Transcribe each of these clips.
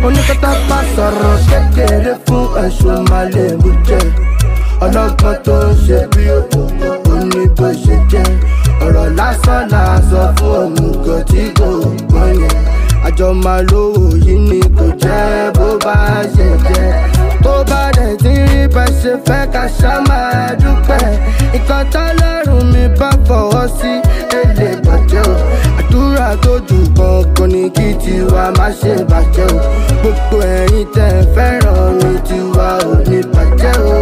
oníkọ́tà bá sọ̀rọ̀ kékeré fún ẹ̀sùn máa lè mú jẹ ọlọ́gbọ́n tó ń ṣe bí òkùnkùn ó ní bó ṣe jẹ́ ọ̀rọ̀ lásán là sọ fún òmùgọ̀ tí kò gbọ́n yẹn àjọ máa lówó yìí ni kò jẹ́ bó bá ṣe jẹ́ tó bá dẹ̀ ti rí bá ṣe fẹ́ ká ṣá máa dúpẹ́ nǹkan tọ́lọ́run mi bá fọwọ́ sí èlé bàjẹ́ o àdúrà tó jù kankan ní kí tiwa má ṣe bàjẹ́ o gbogbo ẹ̀yin tẹ̀ ń fẹ́ràn mi tiwa ò ní bàjẹ́ o.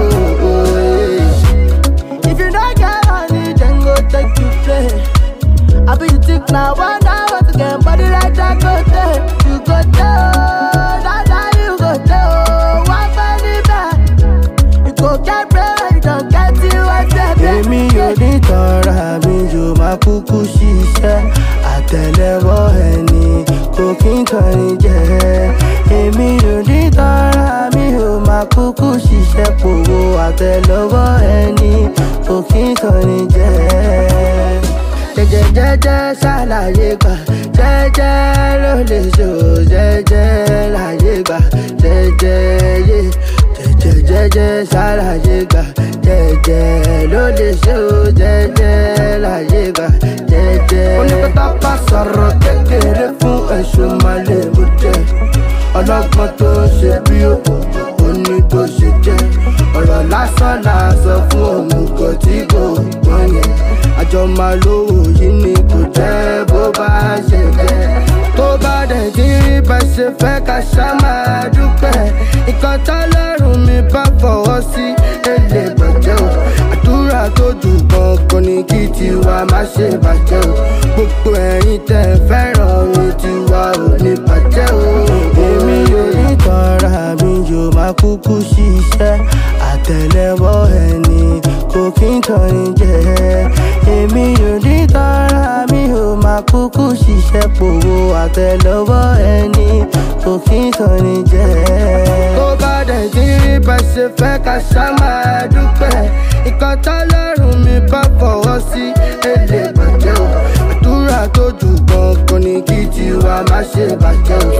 If you don't get money, then go take you play. I be you think now, one hour to get body like that go there. You go there, oh, that that you go there, oh, one penny back. You go get bread, you don't get it, what you Èmi ò ní tọ́ra mi yóò máa kúkú ṣiṣẹ́ àtẹ̀lẹ́wọ́ ẹni kò kí n tọ́ni jẹ́. Èmi ò ní tọ́ra mi yóò máa kúkú ṣiṣẹ́ pòwó àtẹ̀lẹ́wọ́ ẹni kò kí n tọ́ni jẹ́ jẹjẹjẹjẹ ṣàlàyé gbà jẹjẹ ló lè ṣò jẹjẹ láyé gbà jẹjẹ yé jẹjẹjẹjẹ ṣàlàyé gbà jẹjẹ ló lè ṣò jẹjẹ láyé gbà jẹjẹ. onípẹ́tà bá sọ̀rọ̀ kékeré fún ẹ̀sùn máa lè mú jẹ ọlọ́gbọ́n tó ń ṣe bí òkùnkùn ó ní bó ṣe jẹ́ ọ̀rọ̀ lásán là sọ fún òmùgọ̀ tí kò gbọ́n yẹn àjọ máa lówó yìí ni kò jẹ́ bó bá ṣe jẹ́ tó bá dẹ̀ ti rí bá ṣe fẹ́ ká ṣá máa dúpẹ́ nǹkan tọ́lọ́run mi bá fọwọ́ sí èlé bàjẹ́ o àdúrà tó jù kankan ní kí tiwa má ṣe bàjẹ́ o gbogbo ẹ̀yin tẹ̀ ń fẹ́ràn mi tiwa ò ní bàjẹ́ o. èmi ò ní tọ́ra mi yóò máa kúkú ṣiṣẹ́ àtẹ̀lẹ́wọ́ ẹni kò kí n tọ́ni jẹ́ èmi ò ní tọ́ra mi ò máa kúkú ṣiṣẹ́ pòwó àtẹ̀lẹ́wọ́ ẹni kò kí n tọ́ni jẹ́. tó bá dẹ̀ ti rí bá ṣe fẹ́ ká ṣá máa dúpẹ́ nǹkan tọ́lọ́run mi bá fọwọ́ sí èlé bàjẹ́ o àdúrà tó jù kankan ní kí tiwa má ṣe bàjẹ́ o